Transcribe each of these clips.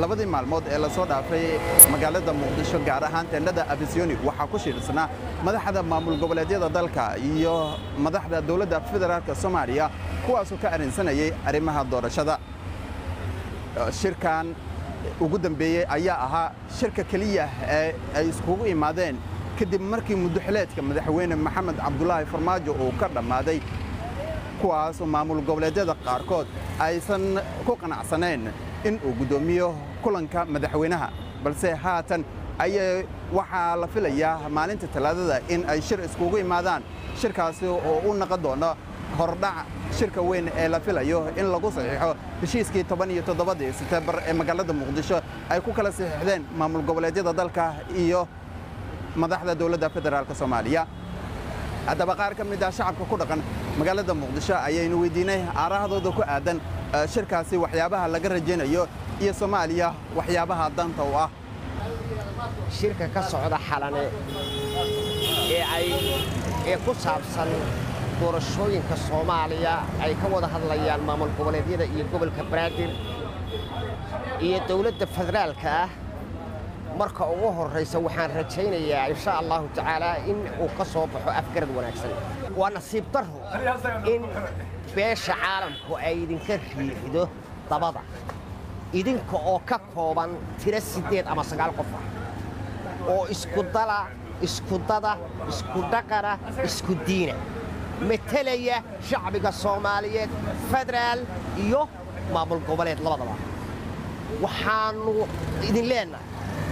labadii maalmood ee lasoo dhaafay magaalada muqdisho gaar ahaan teendhada afisiyoni waxaa ku shiirsanaa madaxda maamul goboleedyada dalka iyo madaxda dowladda federaalka soomaaliya kuwaasoo ka arrinsanayay arrimaha doorashada shirkan ugu dambeeyey ayaa ahaa shirka keliya ee ay iskugu imaadeen kadib markii muddoxileedka madaxweyne maxamed cabdulaahi farmaajo uu ka dhammaaday kuwaasoo maamul goboleedyada qaarkood aysan ku qanacsanayn in uu guddoomiyo kulanka madaxweynaha balse haatan ayay waxaa la filayaa maalinta talaadada in ay shir iskugu imaadaan shirkaasi oo u naqon doono hordhac shirka weyn ee la filayo in lagu saxiixo heshiiskii toban iyo toddobadii seteembar ee magaalada muqdisho ay ku kala saxiixdeen maamul goboleedyada dalka iyo madaxda dowladda federaalk soomaaliya haddaba qaar ka mid ah shacabka ku dhaqan magaalada muqdisho ayaynu weydiinay aarahdooda ku aadan shirkaasi waxyaabaha laga rajaynayo iyo soomaaliya waxyaabaha danta u ah shirka ka socda xalane ee ay ee ku saabsan doorashooyinka soomaaliya ay ka wada hadlayaan maamul goboleedyada iyo gobolka banaadir iyo dawladda federaalka ah marka ugu horraysa waxaan rajaynayaa insha allahu tacaalaa in uu ka soo baxo afgarad wanaagsan waa nasiib darro in beesha caalamku ay idinka riixido dabada idinka oo ka kooban tiro siddeed ama sagaal qof ah oo iskudala iskudada iskudhaqana isku diina metelaya shacbiga soomaaliyeed federaal iyo maamul goboleed labadaba waxaannu idin leennahay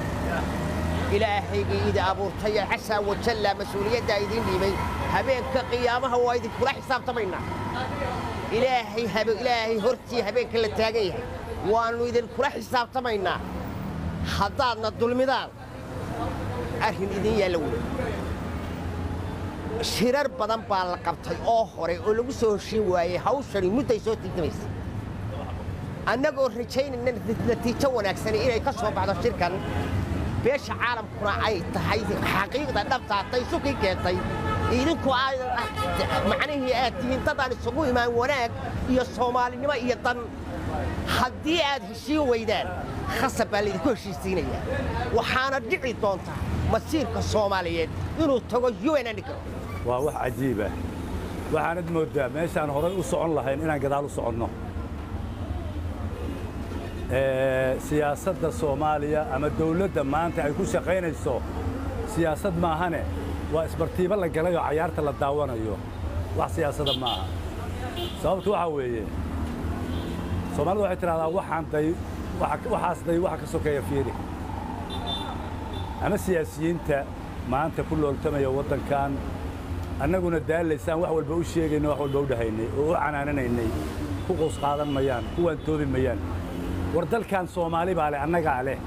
ilaahaygii idi abuurtaya casaa wajalla mas-uuliyaddaa idiin dhiibay habeenka qiyaamaha waa idinkula xisaabtamaynaa ilaahay ilaahay hortii habeenka la taagan yahay waannu idinkula xisaabtamaynaa haddaadna dulmidaan arrin idin yaalla wey shirar badan baa la qabtay oo hore oo lagu soo heshiin waayey hawshani mudday soo tiigtamaysa annagoo rajaynayna natiijo wanaagsani inay ka soo baxdo shirkan beesha caalamkuna ay tahay xaqiiqda dhabtaatay sukii keentay idinku macnihii aad tihiin dadaan isugu imaan wanaag iyo soomaalinimo iyo dan haddii aad heshiin weydaan khasab baa laydinku heshiisiinayaa waxaana dhici doonta masiirka soomaaliyeed inuu tago unandhigro waa wax cajiib ah waxaanad mooddaa meeshaan horay u socon lahayn inaan gadaal u soconno siyaasadda soomaaliya ama dawladda maanta ay ku shaqaynayso siyaasad maahane waa isbartiibo la galay oo cayaarta la daawanayo wax siyaasada maaha sababtu waxaa weeye soomaalidu waxay tidhahdaa waxaan day waxaas day waxa ka sokeeya fiiri ama siyaasiyiinta maanta ku looltamaya waddankan annaguna daalaysaan wax walba u sheegayno wax walba u dhahaynay oo u canaananaynay ku qows qaadan mayaan kuwaan toobi mayaan war dalkan soomaali baa leh annagaa leh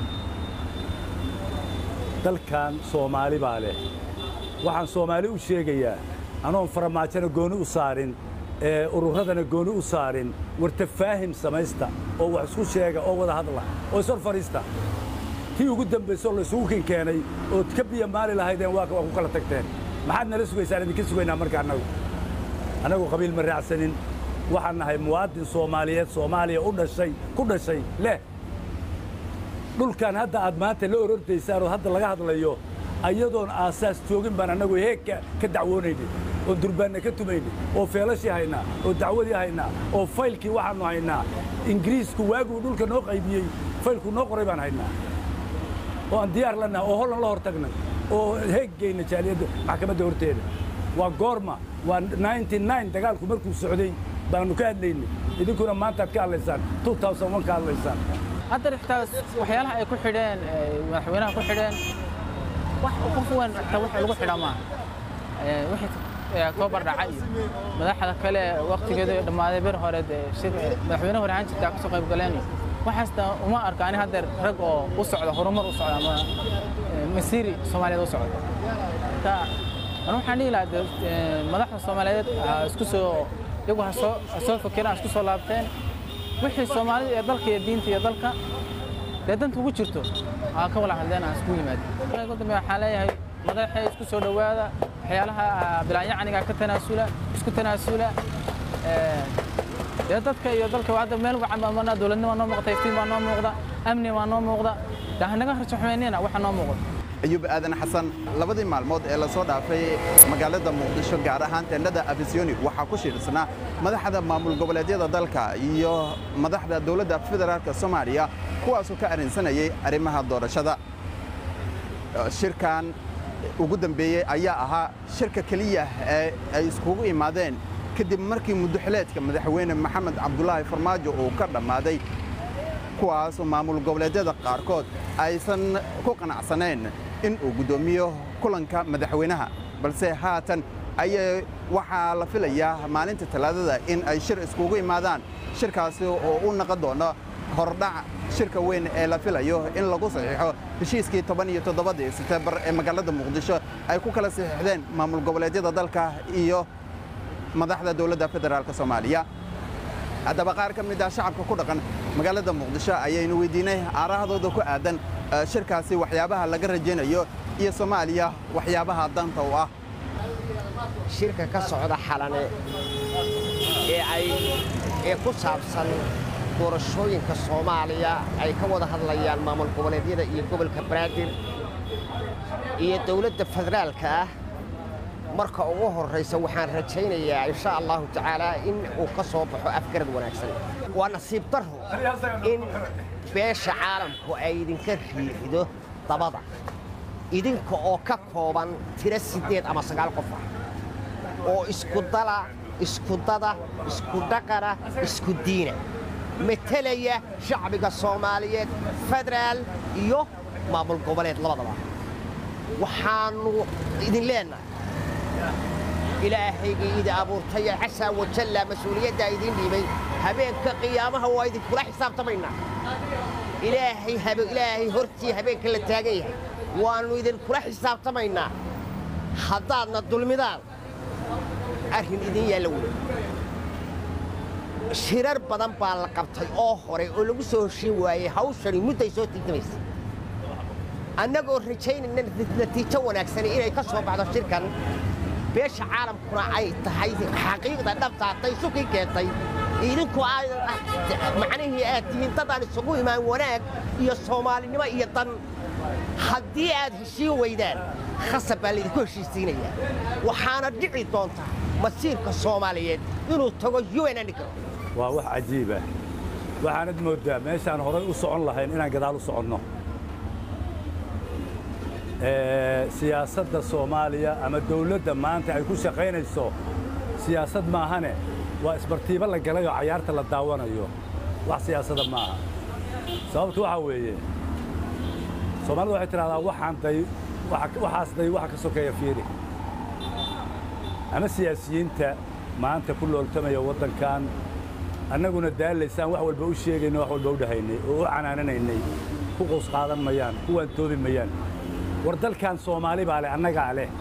dalkan soomaali baa leh waxaan soomaali u sheegayaa anoon faramaajona gooni u saarin ee ururradana gooni u saarin war tafaahim samaysta oo wax isku sheega oo wada hadla oo ishor fadhiista tii ugu dambayseoo laysugu kin keenay ood ka biya maali lahaydeen waa ku kala tagteen maxaad nala sugaysaan idinka sugaynaa marka annagu annagu qabiil ma raacsanin waxaan nahay muwaadin soomaaliyeed soomaaliya u dhashay ku dhashay leh dhulkan hadda aad maanta la orortaysaan oo hadda laga hadlayo ayadoon aasaas joogin baan annagu heegka ka dacwoonaynay oo durbaanna ka tumaynay oo feelashii haynaa oo dacwadii haynaa oo faylkii waxaannu haynaa ingiriisku waaguu dhulka noo qaybiyey faylku noo qoray baan haynaa oo aan diyaar lannaha oo hollan la hor tagnay oo heeggayna jaaliyadda maxkamadda horteeda waa goorma waa dagaalku markuu socday baannu ka hadlaynay idinkuna maantaad ka hadlaysaan ka hadlaysaan hadda xitaa waxyaalaha ay ku xidheen madaxweynaha ku xidheen wax qof weyn xitaa wax lagu xidha maaha wixii octoobar dhacay iyo madaxda kale waktigeedu dhammaaday bir hore madaxweyne hore ahaan jirta ka soo qayb galeen iyo waxaasna uma arka ani haddeer rag oo u socda horumar u socda ama masiiri soomaaliyeed u socda marka anu waxaan dhihi lahaa madaxda soomaaliyeed ha isku soo iyagu ha soo ha soo fakireen ha isku soo laabteen wixii soomaalida ee dalka iyo diinta iyo dalka dee danta ugu jirto ha ka wala hadleen ha isku yimaadeen ugu dambe waxaan leeyahay madaxay isku soo dhowaada waxyaalaha bilaanyacniga ka tanaasula isku tanaasula dee dadka iyo dalka hadda meel wacan baa marnaa dowladnima noo muuqata iftiin baa noo muuqda amni waa noo muuqda de hanaga rajaxumaynina waxa noo muuqda ayuub aadan xasan labadii maalmood ee lasoo dhaafay magaalada muqdisho gaar ahaan teendhada abisiyoni waxaa ku shiirsanaa madaxda maamul goboleedyada dalka iyo madaxda dowladda federaalka soomaaliya kuwaasoo ka arrinsanayay arrimaha doorashada shirkan ugu dambeeyey ayaa ahaa shirka keliya ee ay iskugu imaadeen kadib markii muddoxileedka madaxweyne maxamed cabdulaahi farmaajo uu ka dhammaaday kuwaasoo maamul goboleedyada qaarkood aysan ku qanacsanayn in uu guddoomiyo kulanka madaxweynaha balse haatan ayay waxaa la filayaa maalinta talaadada in ay shir iskugu imaadaan shirkaasi oo u naqon doono hordhac shirka weyn ee la filayo in lagu saxiixo heshiiskii toban iyo toddobadii seteembar ee magaalada muqdisho ay ku kala saxiixdeen maamul goboleedyada dalka iyo madaxda dowladda federaalka soomaaliya haddaba qaar ka mid ah shacabka ku dhaqan magaalada muqdisho ayaynu weydiinay aarahadooda ku aadan shirkaasi waxyaabaha laga rajaynayo iyo soomaaliya waxyaabaha danta u ah shirka ka socda xalane ee ay ee ku saabsan doorashooyinka soomaaliya ay ka wada hadlayaan maamul goboleedyada iyo gobolka banaadir iyo dawladda federaalka ah marka ugu horraysa waxaan rajaynayaa insha allahu tacaalaa in uu ka soo baxo afgarad wanaagsan waa nasiib darro in beesha caalamku ay idinka riixido dabada idinka oo ka kooban tiro siddeed ama sagaal qof ah oo iskudala iskudada iskudhaqana isku diina metelaya shacbiga soomaaliyeed federaal iyo maamul goboleed labadaba waxaannu idin leennahay ilaahaygii idi abuurtaya casaa wajalla mas-uuliyaddaa idiin dhiibay habeenka qiyaamaha waa idinkula xisaabtamaynaa ilaahay ilaahay hortii habeenka la taagan yahay waannu idinkula xisaabtamaynaa haddaadna dulmidaan arrin idin yaalla wey shirar badan baa la qabtay oo hore oo lagu soo heshiin waayey hawshani mudday soo tiigtamaysa annagoo rajaynayna natiijo wanaagsani inay ka soo baxdo shirkan beesha caalamkuna ay tahay xaqiiqda dhabta hadday sukii keentay idinku macnihii aad tihiin dadaan isugu imaan wanaag iyo soomaalinimo iyo dan haddii aad heshiin weydaan khasab baa laydinku heshiisiinayaa waxaana dhici doonta masiirka soomaaliyeed inuu tago unanigro waa wax cajiiba waxaanad mooddaa meeshaan horay u socon lahayn inaan gadaal u soconno siyaasadda soomaaliya ama dawladda maanta ay ku shaqaynayso siyaasad maahane waa isbartiibo la galay oo cayaarta la daawanayo wax siyaasada maaha sababtu waxaa weeye soomaalidu waxay tidhahdaa waxaan day waxaas day waxa ka sokeeya fiiri ama siyaasiyiinta maanta ku looltamaya waddankan annaguna daalaysaan wax walba u sheegayno wax walba u dhahaynay oo u canaananaynay ku qows qaadan mayaan kuwaan toobi mayaan war dalkan soomaali baa leh annagaa leh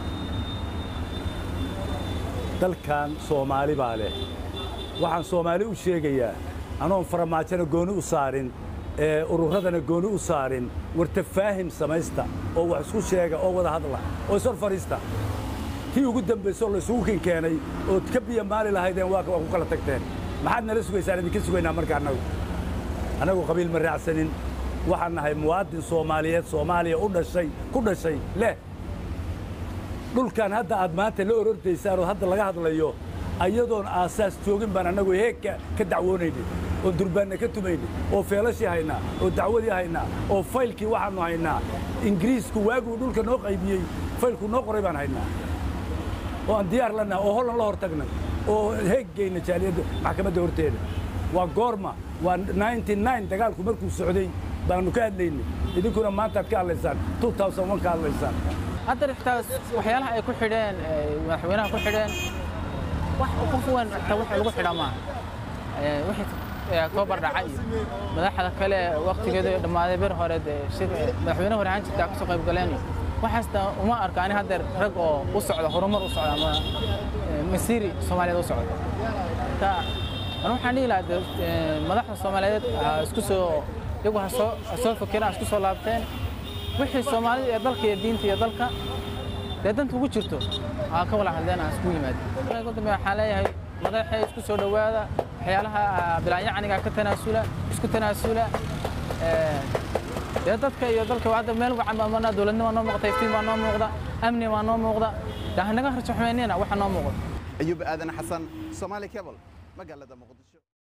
dalkan soomaali baa leh waxaan soomaali u sheegayaa anoon faramaajona gooni u saarin ee ururradana gooni u saarin war tafaahim samaysta oo wax isku sheega oo wada hadla oo ishor fadhiista tii ugu dambayso oo laysugu kin keenay ood ka biya maali lahaydeen waa ku kala tagteen maxaad nala sugaysaan idinka sugaynaa marka annagu annagu qabiil ma raacsanin waxaan nahay muwaadin soomaaliyeed soomaaliya u dhashay ku dhashay leh dhulkan hadda aad maanta la orordaysaan oo hadda laga hadlayo ayadoon aasaas joogin baan annagu heegka ka dacwoonaynay oo durbaanna ka tumaynay oo feelashii haynaa oo dacwadii haynaa oo faylkii waxaannu haynaa ingiriisku waaguu dhulka noo qaybiyey faylku noo qoray baan haynaa oo aan diyaar la nahay oo hollan la hor tagnay oo heeggayna jaaliyadda maxkamadda horteeda waa goorma waa dagaalku markuu socday baannu ka hadlaynay idinkuna maantaad ka hadlaysaan ka hadlaysaan hadda xitaa waxyaalaha ay ku xidheen madaxweynaha ku xidheen wax qof weyn xitaa wax lagu xidha maaha wixii octoobar dhacay iyo madaxda kale waqtigeedu dhammaaday bir hore madaxweyne hore ahaan jirta kasoo qayb galeen iyo waxaasna uma arka ani haddeer rag oo u socda horumar u socda ama masiiri soomaaliyeed u socda marka anu waxaan dhihi lahaa madaxda soomaaliyeed isku soo iyagu ha soo ha soo fakeen ha isku soo laabteen wixii soomaalida ee dalka iyo diinta iyo dalka dee danta ugu jirto ha ka wala hadleen ha isku yimaadeen ugu dambe waxaan leeyahay madaxay isku soo dhowaada waxyaalaha bilaanyacaniga ka tanaasula isku tanaasula dee dadka iyo dalka hadda meel wacan baa marnaa dowladnimo noo muuqda iftiin baa noo muuqda amni baa noo muuqda dee hanaga rajo xumeynina waxa noo muuqda ayuub aadan xasan soomaali cable magaalada muqdisho